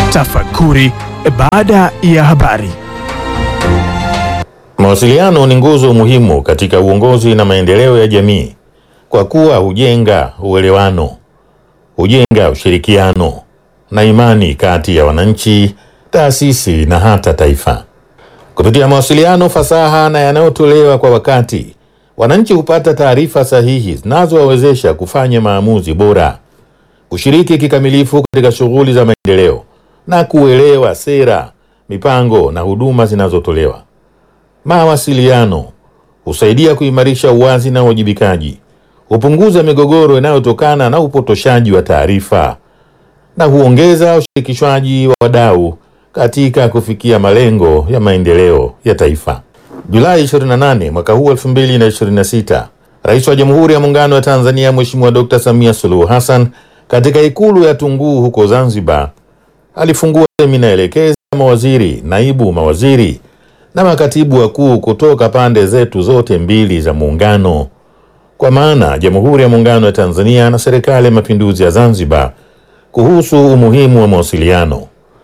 Tafakuri baada ya habari. Mawasiliano ni nguzo muhimu katika uongozi na maendeleo ya jamii kwa kuwa hujenga uelewano, hujenga ushirikiano na imani kati ya wananchi, taasisi na hata taifa. Kupitia mawasiliano fasaha na yanayotolewa kwa wakati, wananchi hupata taarifa sahihi zinazowawezesha kufanya maamuzi bora, kushiriki kikamilifu katika shughuli za maendeleo na kuelewa sera, mipango na huduma zinazotolewa. Mawasiliano husaidia kuimarisha uwazi na uwajibikaji, hupunguza migogoro inayotokana na upotoshaji wa taarifa na huongeza ushirikishwaji wa wadau katika kufikia malengo ya maendeleo ya taifa. Julai 28 mwaka huu 2026, Rais wa Jamhuri ya Muungano wa Tanzania Mheshimiwa Dr. Samia Suluhu Hassan katika Ikulu ya Tunguu huko Zanzibar alifungua semina elekezi ya mawaziri, naibu mawaziri na makatibu wakuu kutoka pande zetu zote mbili za muungano, kwa maana Jamhuri ya Muungano wa Tanzania na Serikali ya Mapinduzi ya Zanzibar kuhusu umuhimu wa mawasiliano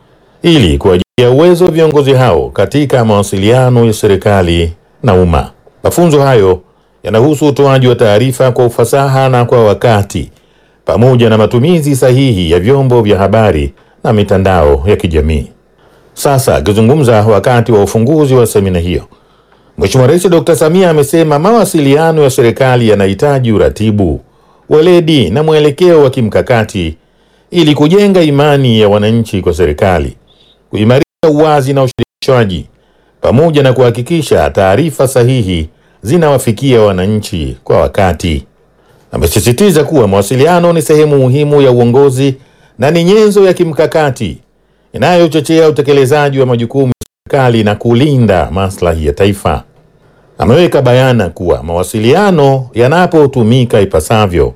ili kuwajengea uwezo viongozi hao katika mawasiliano ya serikali na umma. Mafunzo hayo yanahusu utoaji wa taarifa kwa ufasaha na kwa wakati pamoja na matumizi sahihi ya vyombo vya habari na mitandao ya kijamii. Sasa akizungumza wakati wa ufunguzi wa semina hiyo, Mheshimiwa Rais Dr. Samia amesema mawasiliano ya serikali yanahitaji uratibu, weledi na mwelekeo wa kimkakati ili kujenga imani ya wananchi kwa serikali, kuimarisha uwazi na ushirikishwaji pamoja na kuhakikisha taarifa sahihi zinawafikia wananchi kwa wakati. Amesisitiza kuwa mawasiliano ni sehemu muhimu ya uongozi na ni nyenzo ya kimkakati inayochochea utekelezaji wa majukumu ya serikali na kulinda maslahi ya taifa. Ameweka bayana kuwa mawasiliano yanapotumika ipasavyo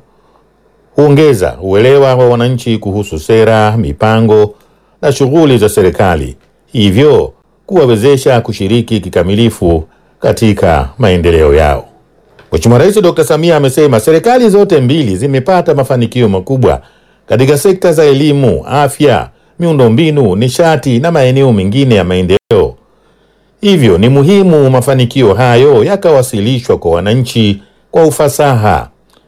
huongeza uelewa wa wananchi kuhusu sera, mipango na shughuli za serikali, hivyo kuwawezesha kushiriki kikamilifu katika maendeleo yao. Mheshimiwa Rais Dr. Samia amesema serikali zote mbili zimepata mafanikio makubwa katika sekta za elimu, afya, miundombinu, nishati na maeneo mengine ya maendeleo. Hivyo ni muhimu mafanikio hayo yakawasilishwa kwa wananchi kwa ufasaha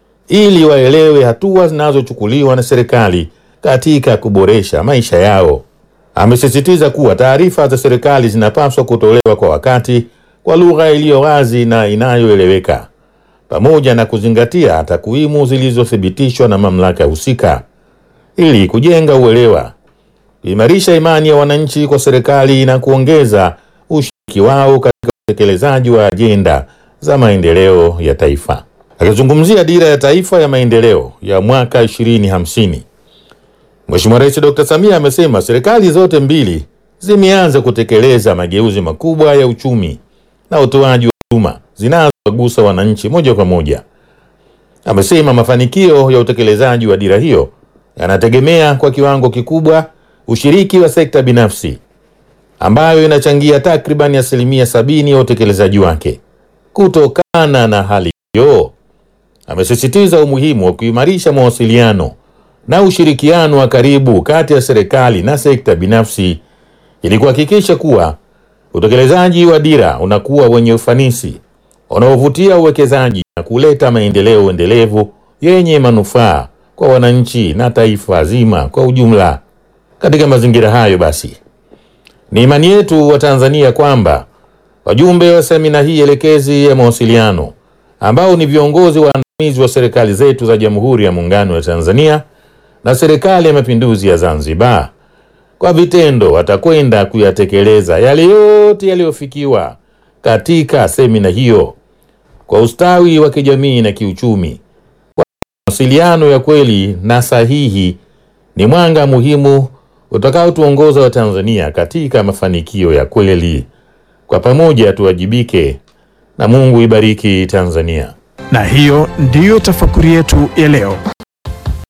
ili waelewe hatua zinazochukuliwa na serikali katika kuboresha maisha yao. Amesisitiza kuwa taarifa za serikali zinapaswa kutolewa kwa wakati, kwa lugha iliyo wazi na inayoeleweka, pamoja na kuzingatia takwimu zilizothibitishwa na mamlaka husika ili kujenga uelewa, kuimarisha imani ya wananchi kwa serikali na kuongeza ushiriki wao katika utekelezaji wa ajenda za maendeleo ya taifa. Akizungumzia dira ya taifa ya maendeleo ya mwaka 2050, Mheshimiwa Rais Dr. Samia amesema serikali zote mbili zimeanza kutekeleza mageuzi makubwa ya uchumi na utoaji wa huduma zinazogusa wananchi moja kwa moja. Amesema mafanikio ya utekelezaji wa dira hiyo yanategemea kwa kiwango kikubwa ushiriki wa sekta binafsi ambayo inachangia takriban asilimia sabini ya utekelezaji wake. Kutokana na hali hiyo, amesisitiza umuhimu wa kuimarisha mawasiliano na ushirikiano wa karibu kati ya serikali na sekta binafsi ili kuhakikisha kuwa utekelezaji wa dira unakuwa wenye ufanisi, unaovutia uwekezaji na kuleta maendeleo endelevu yenye manufaa kwa wananchi na taifa zima kwa ujumla. Katika mazingira hayo basi, ni imani yetu wa Tanzania kwamba wajumbe wa semina hii elekezi ya mawasiliano ambao ni viongozi waandamizi wa serikali zetu za Jamhuri ya Muungano wa Tanzania na Serikali ya Mapinduzi ya Zanzibar, kwa vitendo watakwenda kuyatekeleza yale yote yaliyofikiwa katika semina hiyo kwa ustawi wa kijamii na kiuchumi. Kwa mawasiliano ya kweli na sahihi ni mwanga muhimu utakaotuongoza Watanzania katika mafanikio ya kweli. Kwa pamoja tuwajibike, na Mungu ibariki Tanzania. Na hiyo ndiyo tafakuri yetu ya leo.